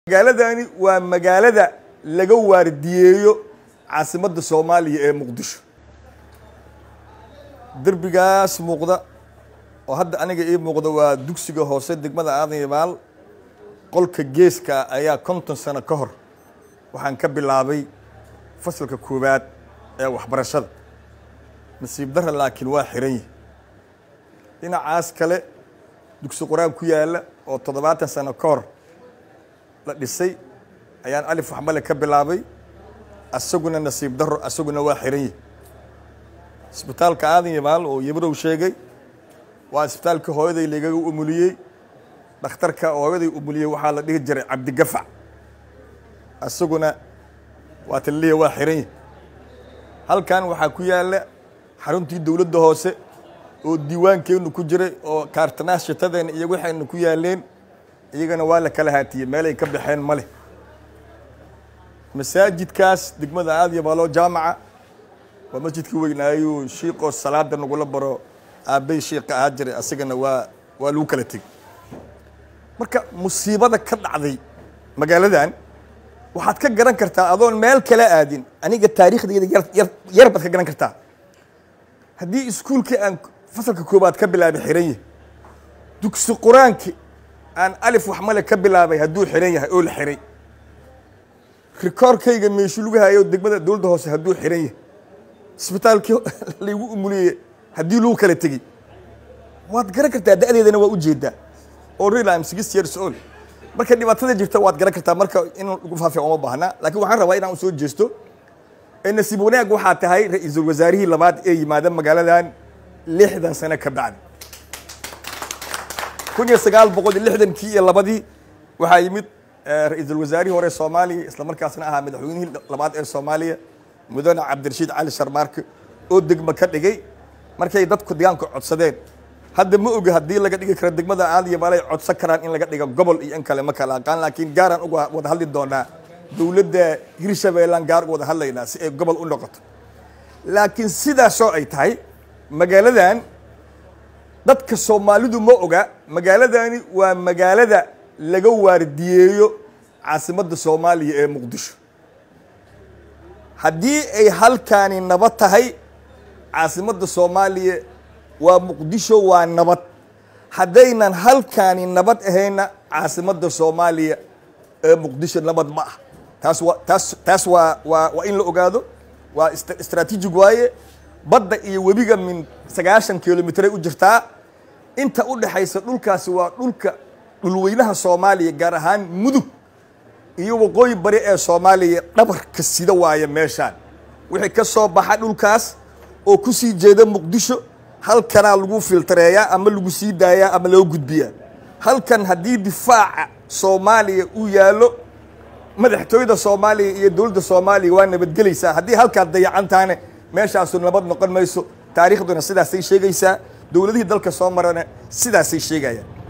magaaladani waa magaalada laga waardiyeeyo caasimadda soomaaliya ee muqdisho derbigaas muuqda oo hadda aniga ii muuqda waa dugsiga hoose degmada aadan yabaal qolka geeska ayaa konton sano ka hor waxaan ka bilaabay fasalka koowaad ee waxbarashada nasiib dara laakiin waa xiran yihi dhinacaas kale dugsi qur-aan ku yaalla oo toddobaatan sano ka hor la dhisay ayaan alif waxmale ka bilaabay asaguna nasiib daro asaguna waa xiran yihi isbitaalka aadan yabaal oo yabrow sheegay waa isbitaalkii hooyaday lagaga umuliyey dhakhtarka hooyaday umuliyey waxaa la dhihi jiray cabdigafac asaguna waa talliya waa xiran yihi halkan waxaa ku yaalla xaruntii dowladda hoose oo diiwaankeenu ku jiray oo kaartanaas shitadeena iyo waxayna ku yaaleen iyagana waa la kala haatiyey meelay ka baxeen ma leh masaajidkaas degmada aad yabaaloo jaamaca waa masjidkii weynaayu shiiqoo salaada nagula baro aabbay shiiqa ahaa jiray asagana waa waa lagu kala tegey marka musiibada ka dhacday magaaladan waxaad ka garan kartaa adoon meel kala aadin aniga taariikhdayda yar yar baad ka garan kartaa haddii iskuulkii aan fasalka koobaad ka bilaabay xiran yahay dugsi qur-aanki aan alif waxmale ka bilaabay hadduu xiran yahay oo la xiray rikoorkayga meeshu lagu hayo degmada dowladda hoose hadduu xiran yahay isbitaalkii laygu umuliyey haddii lagu kala tegey waad garan kartaa da-deedana waa ujeedaa oo real am six years old marka dhibaatada jirta waad garan kartaa marka in lagu faafiya uma baahna laakiin waxaan rabaa inaan usoo jeesto nasiib wanaag waxaa tahay ra-iisul wasaarihii labaad ee yimaada magaaladan lixdan sano ka bacdi kun iyo sagaal boqol iyo lixdankii iyo labadii waxaa yimid ra-iisul wasaarihii hore soomaaliya isla markaasna ahaa madaxweynihii labaad ee soomaaliya mudane cabdirashiid cali sharmaarke oo degmo ka dhigay markay dadku deegaanka codsadeen hadda ma oga haddii laga dhigi karo degmada aadyabaal ay codsan karaan in laga dhigo gobol iyo in kale ma kala aqaan laakiin gaaraan uga wada hadli doonaa dowladda hirshabeellaan gaar uga wada hadlaynaa si ay gobol u noqoto laakiin sidaasoo ay tahay magaaladan dadka soomaalidu ma oga magaaladani waa magaalada laga waardiyeeyo caasimadda soomaaliya ee muqdisho haddii ay halkaani nabad tahay caasimadda soomaaliya waa muqdisho waa nabad haddaynan halkaani nabad ahayna caasimadda soomaaliya ee muqdisho nabad ma ah taas waa taas taas waa waa waa in la ogaado waa istraatiijig waaye badda iyo webiga min sagaashan kilomitray u jirtaa inta u dhexaysa dhulkaasi waa dhulka dhulweynaha soomaaliya gaar ahaan mudug iyo waqooyi bari ee soomaaliya dhabarka sida waaye meeshaan wixii ka soo baxa dhulkaas oo ku sii jeeda muqdisho halkanaa lagu filtareeyaa ama lagu sii daayaa ama loo gudbiyaa halkan haddii difaaca soomaaliya uu yaallo madaxtooyada soomaaliya iyo dowladda soomaaliya waa nabadgelaysaa haddii halkaad dayacantaane meeshaasu nabad noqon mayso taariikhduna sidaasay sheegaysaa dowladihii dalka soo marana sidaasay sheegayaan